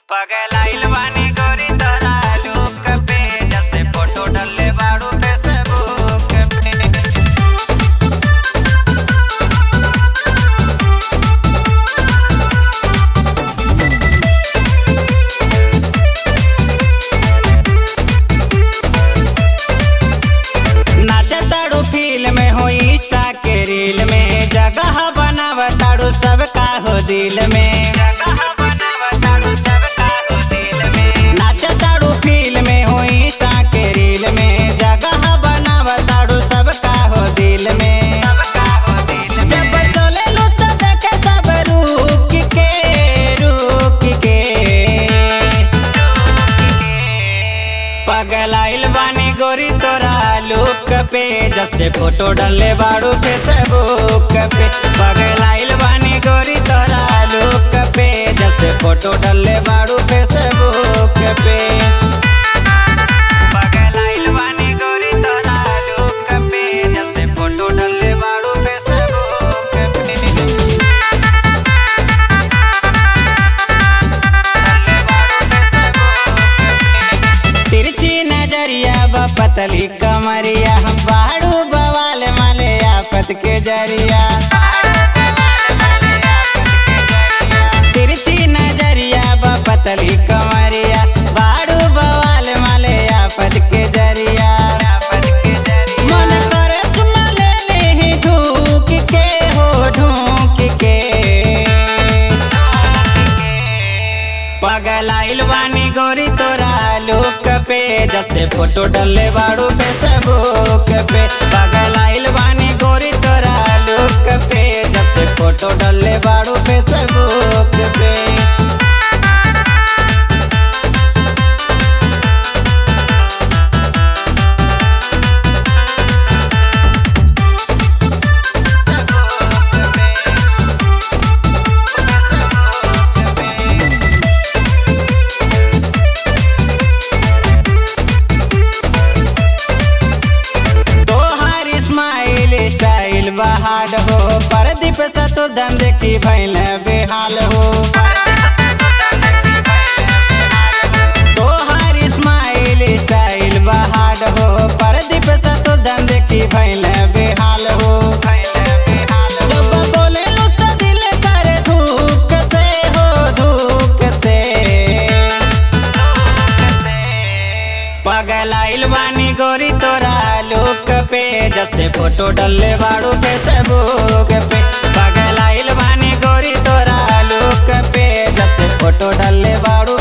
पगलाइल बानी गोरी तोरा लुक पे जब से फोटो डलले बाड़ू फेसबुक पे नाचताड़ू फिल्म में हो इंस्टा के रील में जगह बनावताड़ू सबका हो दिल में नाचताड़ू फिल्म में हो इंस्टा के रील में जगह बनावताड़ू सबका हो दिल में जब चलेलू तो देखे सब रुक के रुक के पगलाइल बानी गोरी तोरा लुक पे जब से फोटो डले बाड़ू फेसबुक पे पगलाइल बानी गोरी तोरा लुक पे जब से फोटो डले बाड़ू फेसबुक पे पगलाइल बानी गोरी तोरा लुक पे जब से फोटो डले बाड़ू फेसबुक पे तिरछी नजरिया ब पतली कमरिया हम बाड़ू बवाल माले आफत के जरिया तिरछी नजरिया ब पतली कमरिया बाड़ू बवाल माले आफत के जरिया मन करे चुमा ले ले ढूक के हो ढूक के पगलाइल बानी गोरी तोरा लुक पे जब से फोटो डले बाड़ू फेसबुक पे पगलाइल बानी गोरी तोरा लुक पे जब से फोटो डले बाड़ू फेसबुक पे तोहार स्माइल स्टाइल बहार हो परदीप सतुर्धन देखी भैल बेहाल हो तोहार स्माइल स्टाइल बहार हो परदीप सतुर्धन देखी भैल बेहाल हो जब बोले लो तो दिल कर धूक से हो धूक से पगलाइल बानी गोरी तोरा लुक पे जब से फोटो डलले बाड़ू फेसबुक पे पगलाइल बानी गोरी तोरा लुक पे जब से फोटो डलले बाड़ू